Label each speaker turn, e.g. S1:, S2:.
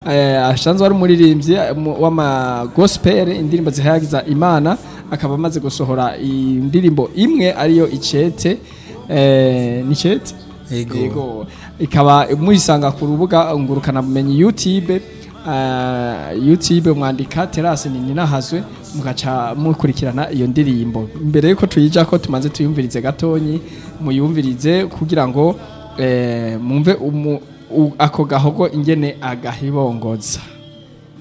S1: eh, asanzwe ari umuririmbyi eh, mu- w'ama gospel indirimbo zihayagiza imana akaba amaze gusohora indirimbo imwe ariyo icete eh, ni icete
S2: Yego.
S1: ikaba muyisanga ku rubuga ngurukana bumenyi YouTube uh, YouTube mwandika Terase ni ninahazwe mugaca mukurikirana iyo ndirimbo mbere yuko tuyija ko tumaze tuyumvirize gatonyi muyumvirize kugira ngo eh, mumve umu, u, ako gahogo ingene agahibongoza